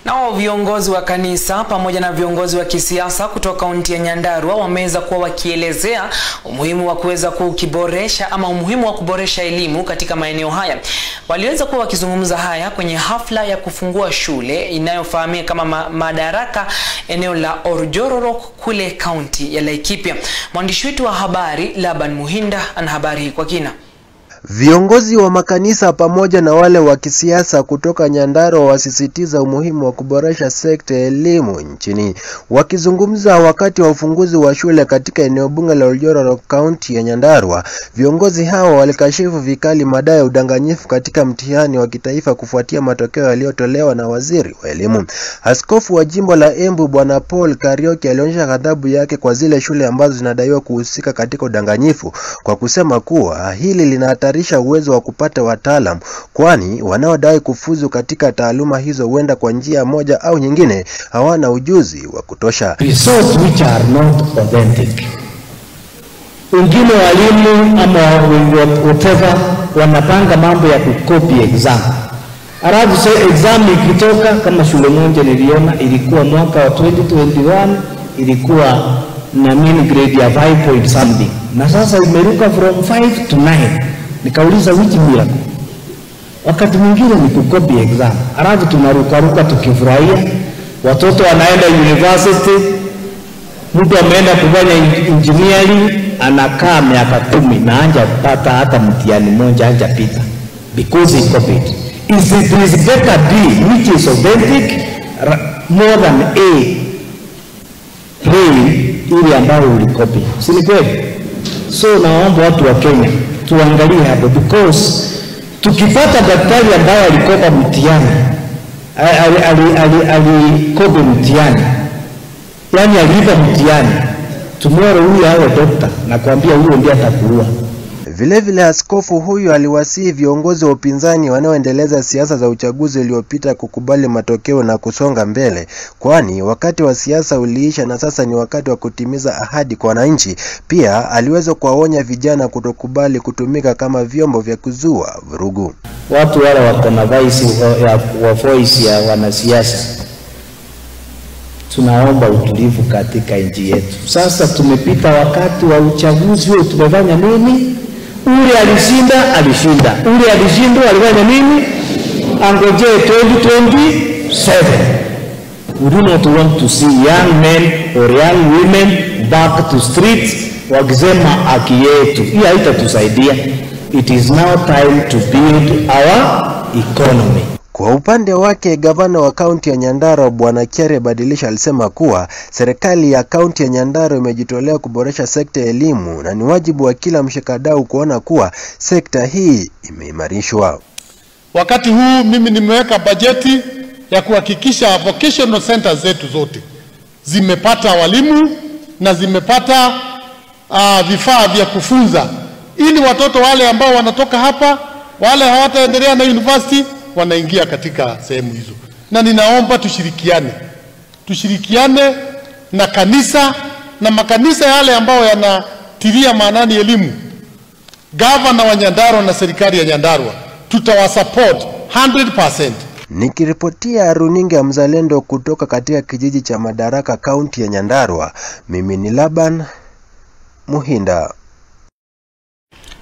Nao viongozi wa kanisa pamoja na viongozi wa kisiasa kutoka kaunti ya Nyandarua wameweza kuwa wakielezea umuhimu wa kuweza kukiboresha ama umuhimu wa kuboresha elimu katika maeneo haya. Waliweza kuwa wakizungumza haya kwenye hafla ya kufungua shule inayofahamika kama ma Madaraka eneo la Orjororok kule kaunti ya Laikipia. Mwandishi wetu wa habari Laban Muhinda ana habari hii kwa kina. Viongozi wa makanisa pamoja na wale wa kisiasa kutoka Nyandarua wasisitiza umuhimu wa kuboresha sekta ya elimu nchini. Wakizungumza wakati wa ufunguzi wa shule katika eneo bunge la Oljororok, kaunti ya Nyandarua, viongozi hao walikashifu vikali madai ya udanganyifu katika mtihani wa kitaifa kufuatia matokeo yaliyotolewa na waziri wa elimu. Askofu wa jimbo la Embu Bwana Paul Karioki alionyesha ghadhabu yake kwa zile shule ambazo zinadaiwa kuhusika katika udanganyifu kwa kusema kuwa hili lina risha uwezo wa kupata wataalam kwani wanaodai kufuzu katika taaluma hizo huenda kwa njia moja au nyingine hawana ujuzi wa kutosha. Results which are not authentic. Wengine walimu ama whatever wanapanga mambo ya kukopi exam, alafu so exam ikitoka, kama shule moja niliona ilikuwa mwaka wa 2021 ilikuwa na mean grade ya 5 point something, na sasa imeruka from 5 to 9 Nikauliza which miracle? Wakati mwingine ni kukopi exam, alafu tunarukaruka tukifurahia, watoto wanaenda university, mtu ameenda kufanya engineering anakaa miaka kumi na anja pata hata mtihani moja anja pita because he copied. Is it is better B which is authentic more than A plain ile ambayo ulikopi, si ni kweli? So naomba watu wa Kenya tuangalie hapo because tukipata daktari ambaye alikopa mtihani alikopa mtihani yani aliiba mtihani tomorrow huyu awe dokta na kuambia huyo ndiye atakuua. Vilevile, askofu huyu aliwasihi viongozi wa upinzani wanaoendeleza siasa za uchaguzi uliopita kukubali matokeo na kusonga mbele, kwani wakati wa siasa uliisha na sasa ni wakati wa kutimiza ahadi kwa wananchi. Pia aliweza kuwaonya vijana kutokubali kutumika kama vyombo vya kuzua vurugu. Watu wale wako na voice ya, wa voice ya wanasiasa, tunaomba utulivu katika nchi yetu. Sasa tumepita wakati wa uchaguzi huo, tumefanya nini? Ule alishinda alishinda, ule alishindwa alifanya nini? Angojee 2027. We do not want to see young men or young women back to streets wakisema haki yetu. Hii haitatusaidia. It is now time to build our economy. Kwa upande wake gavana wa kaunti ya Nyandarua Bwana Kyere Badilisha alisema kuwa serikali ya kaunti ya Nyandarua imejitolea kuboresha sekta ya elimu na ni wajibu wa kila mshikadau kuona kuwa sekta hii imeimarishwa. Wakati huu mimi nimeweka bajeti ya kuhakikisha vocational centers zetu zote zimepata walimu na zimepata uh, vifaa vya kufunza ili watoto wale ambao wanatoka hapa wale hawataendelea na university wanaingia katika sehemu hizo, na ninaomba tushirikiane, tushirikiane na kanisa na makanisa yale ambayo yanatilia maanani elimu. Gavana wa Nyandarua na serikali ya Nyandarua tutawasupport 100%. Nikiripotia runinga ya Mzalendo kutoka katika kijiji cha Madaraka, kaunti ya Nyandarua, mimi ni Laban Muhinda.